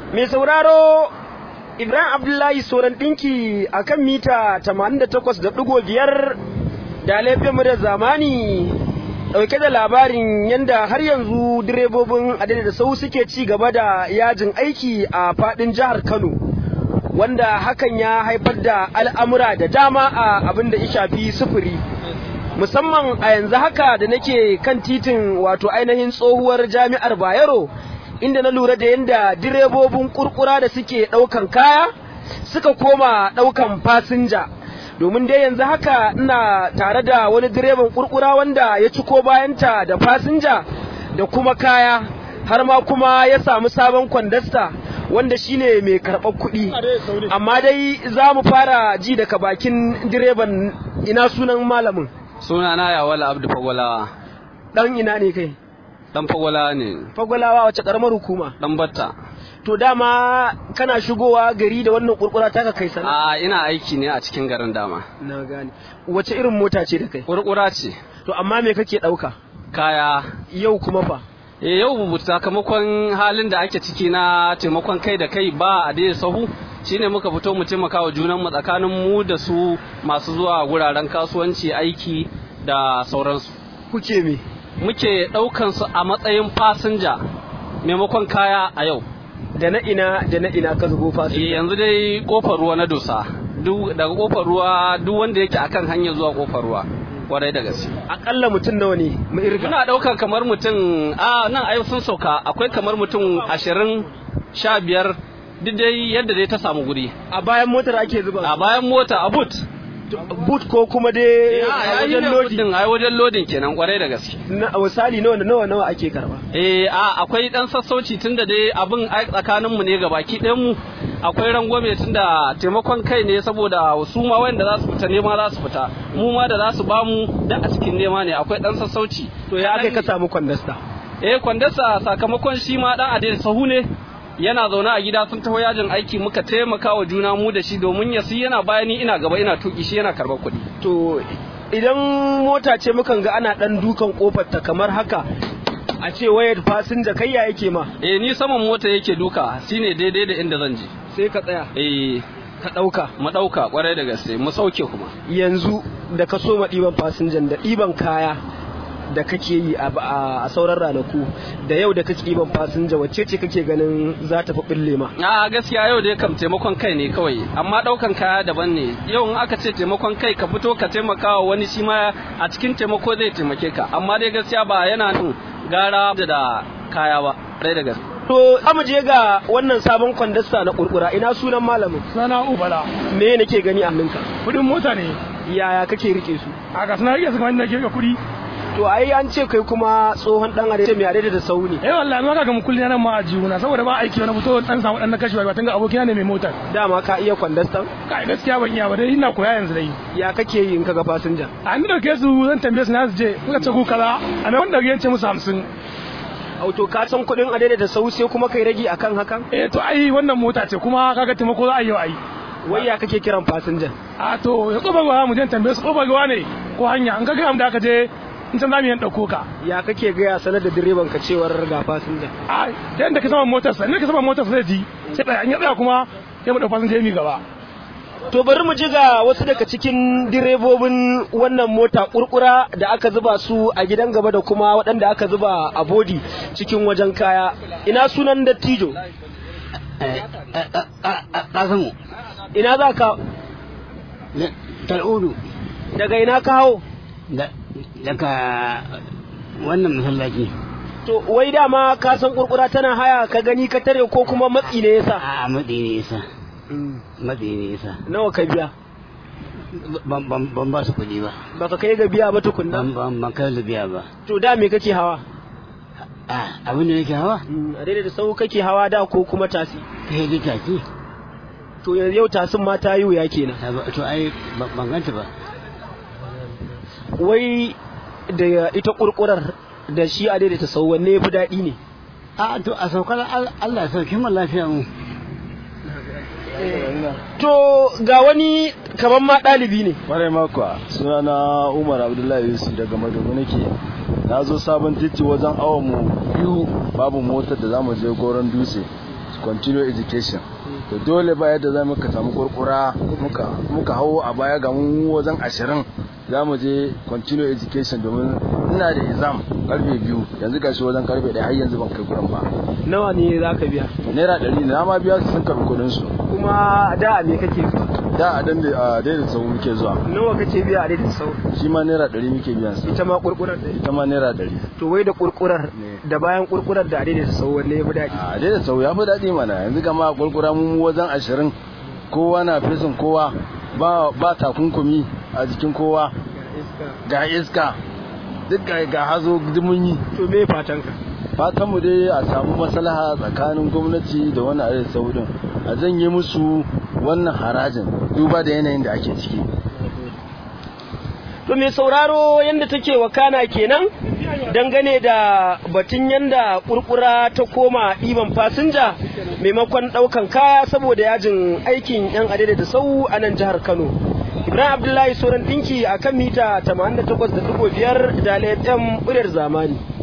Mai sauraro Ibrahim Abdullahi Soran ɗinki a kan mita 88.5 da laifin da zamani ɗauke da labarin yadda har yanzu direbobin adada da sau suke ci gaba da yajin aiki a faɗin jihar Kano. Wanda hakan ya haifar da al'amura da dama a abin da ya shafi sufuri. Musamman a yanzu haka da nake kan titin wato ainihin tsohuwar jami'ar Bayero. inda na lura da yadda direbobin kurkura da suke ɗaukan kaya suka koma ɗaukan fasinja domin dai yanzu haka ina tare da wani direban kurkura wanda ya ciko bayanta da fasinja da kuma kaya har ma kuma ya samu sabon kwandasta wanda shine mai karɓar kuɗi amma dai za mu fara ji daga bakin direban ina sunan malamin sunana yawala abdu fagwalawa ɗan ina ne kai dan fagwala ne fagwalawa wace karamar hukuma dan batta to dama kana shigowa gari da wannan kurkura taka kai sana a ina aiki ne a cikin garin dama na gane wace irin mota ce da kai kurkura ce to amma me kake dauka kaya yau kuma fa e yau bubu sakamakon halin da ake ciki na taimakon kai da kai ba a dai sahu shine muka fito mu taimaka wa junan mu tsakanin mu da su masu zuwa wuraren kasuwanci aiki da sauransu kuke me muke ɗaukan su a matsayin fasinja maimakon kaya a yau. Da na ina da na ina ka zubo fasinja? yanzu dai kofar ruwa na dosa. Daga kofar ruwa duk wanda yake akan hanyar zuwa kofar ruwa. Kwarai da gaske. Akalla mutum nawa ne mu irga? Muna ɗaukan kamar mutum a nan ayo sun sauka akwai kamar mutum ashirin sha biyar duk dai yadda dai ta samu guri. A bayan motar ake zuba? A bayan mota a boot. boot ko kuma dai a wajen lodin a wajen lodin kenan kwarai da gaske na misali nawa nawa nawa ake karba eh a akwai dan sassauci tunda dai abin tsakanin mu ne gabaki ɗayan mu akwai rangwame tunda taimakon kai ne saboda su ma wanda za su fita nema za su fita mu ma da za su ba mu da a cikin nema ne akwai dan sassauci to ya aka ka samu kwandasta eh kwandasta sakamakon shi ma dan adai sahu ne yana zaune a gida sun taho yajin aiki muka taimaka wa juna mu da shi domin ya yana bayani ina gaba ina tuki shi yana karɓar kuɗi. To idan mota ce mukan ga ana ɗan dukan kofar ta kamar haka a ce wayar fasinja kai ya yake ma. Eh ni saman mota yake duka shine daidai da inda zan je. Sai ka tsaya. Eh ka ɗauka. Mu ɗauka kwarai da gaske mu sauke kuma. Yanzu da ka so ma ɗiban fasinjan da ɗiban kaya da kake yi a sauran ranaku da yau da kake ban fasinja wacce ce kake ganin za ta fi bille ma a gaskiya yau dai kam taimakon kai ne kawai amma daukan kaya daban ne yau in aka ce taimakon kai ka fito ka taimaka wa wani shi ma a cikin taimako zai taimake ka amma dai gaskiya ba yana nan gara da kaya ba rai da gaske To za mu je ga wannan sabon kwandasta na kurkura ina sunan malamin. Sana Ubala. Me nake gani a hannunka? Kudin mota ne. Yaya kake rike su? A ga suna rike su kamar inda ke ga kudi. To ai an ce kai kuma tsohon dan are mai are da sau ne. Eh wallahi ma kaga mu kulli nan ma a juna saboda ba aiki wani fito dan samu dan na kashewa ba tanga abokina ne mai motar. Dama ka iya kwandastan? Kai gaskiya ban iya ba dai ina koya yanzu dai. Ya kake yi in kaga fasinja? A ni dauke su zan tambaye su na su je kuka ce ku kaza a mai wanda ya ce musu 50. Auto ka san kuɗin a da sau sai kuma kai rage akan hakan? Eh to ai wannan mota ce kuma kaga taimako za a yi ai. Wai ya kake kiran fasinjan? A to ya koba gawa mu je tambaye su koba gawa ne ko hanya an ga ga da aka je in can zamu yi ɗauko ka. Ya kake gaya sanar da direban ka cewar ga fasinja? A da yadda ka sama motarsa, inda ka sama motarsa zai ji, sai ɗaya an ya tsaya kuma sai mu ɗau fasinja mi gaba. To bari mu ji ga wasu daga cikin direbobin wannan mota kurkura da aka zuba su a gidan gaba da kuma waɗanda aka zuba a bodi cikin wajen kaya. Ina sunan dattijo? Kasimu. Ina za ka? Tal'udu. Daga ina ka hau? daga wannan masallaci. To wai dama ka san kurkura tana haya ka gani ka tare ko kuma matsi ne yasa? A matsi ne yasa. Matsi ne yasa. Nawa ka biya? Ban ba su kuɗi ba. Baka kai ga biya ba tukunna? Ban ban kai da biya ba. To da me kake hawa? A abin da nake hawa? A daidai da sau kake hawa da ko kuma tasi? Kai da tasi. To yau tasin ma ta yi wuya kenan. To ai ban ganta ba. wai da ita kurkurar da shi a daidaita sau wanne ya fi daɗi ne a to a saukar Allah ya sauke mu lafiya mu to ga wani kaman ma ɗalibi ne Kwarai makwa suna na Umar Abdullahi Yusuf daga Madogo nake na zo sabon titi wajen awon mu biyu babu motar da zamu je goron dutse continue education to dole ba yadda za muka samu kurkura muka muka hau a baya ga mu wajen ashirin za mu je continue education domin ina da exam karfe biyu yanzu gashi wajen karfe ɗaya har yanzu ban kai gurin ba nawa ne za ka biya naira ɗari ne na ma biya su sun karɓi kuɗin su kuma da a me kake zuwa da a dan a daidai sau muke zuwa nawa kake biya a daidai sau shi ma naira ɗari muke biyan su ita ma kurkurar da ita ma naira ɗari to wai da kurkurar Ne. da bayan kurkurar da a daidai sau wanne ya fi daɗi a daidai sau ya fi daɗi mana yanzu kama kurkura mu wajen ashirin kowa na fesin kowa ba ba takunkumi a jikin kowa ga iska duk ga ga hazo duk mun yi to me fatan ka fatan mu dai a samu maslaha tsakanin gwamnati da wannan arewa saudin a janye musu wannan harajin duba da yanayin da ake ciki To mai sauraro yadda take wakana kenan dangane da batun yadda kurkura ta koma ɗiban fasinja maimakon ɗaukan kaya saboda yajin aikin 'yan adada da sau a nan jihar Kano. Ibrahim Abdullahi Soran ɗinki a kan mita 88.5 da FM muryar zamani.